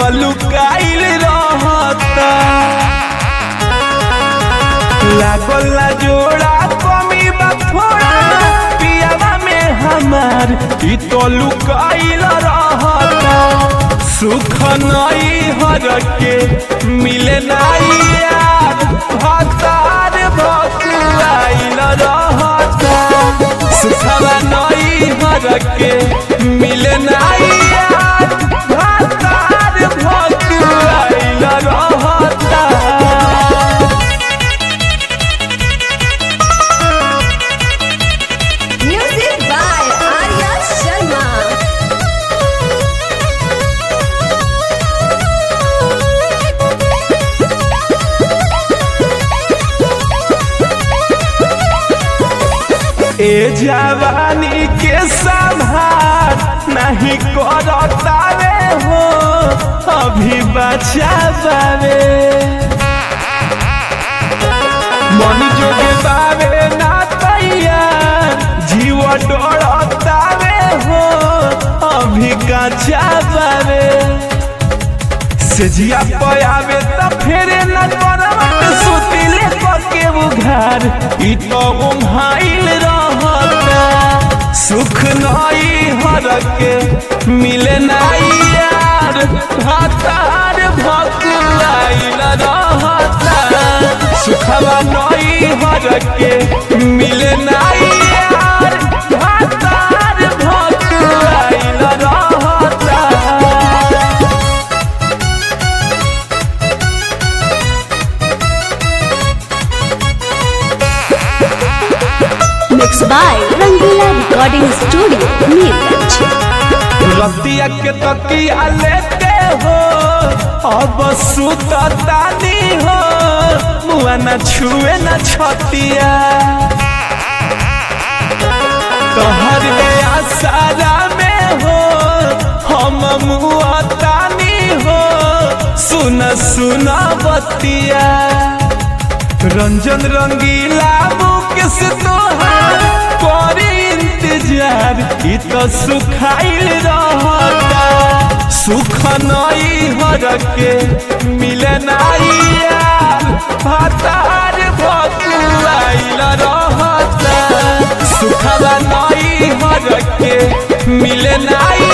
तो लुकाइल रहता लागल ना जोड़ा कमी बा थोड़ा पियावा में हमार ई तो लुकाइल रहता सुख नई हर के मिले नाई यार भतार भकुआइल रहता सुखवा नई हर के मिले नाई यार भतार भकुआइल रहता Music by Arya Sharma. ए जवानी के संभार नहीं करता रे हो अभी बचा बावे मन जोगे बावे ना तैयार जीव डरता रे हो अभी कचा बावे सेजिया पयावे त फेरे न करवट सुतिले पके उघार ई तो उम्हाइल रहता सुख नई हर के मिले नाई यार हतार भकुआइल रहता सुखवा नई हर के मिले नाई यार हतार भकुआइल रहता Mixed by Rangila Recording Studio, Neerganj. रतिया के तकिया लेते हो अब सुततानी हो मुआ न छुए न छतिया तोहर आसारा में हो हम मुआतानी हो सुन सुन बतिया रंजन रंगीला मुकेश तोहार करी इंतजार ई तो सुखाइल रहता सुख नई हर के मिले नाई यार भतार भकुआइल रहता सुखवा नई हर के मिले नाई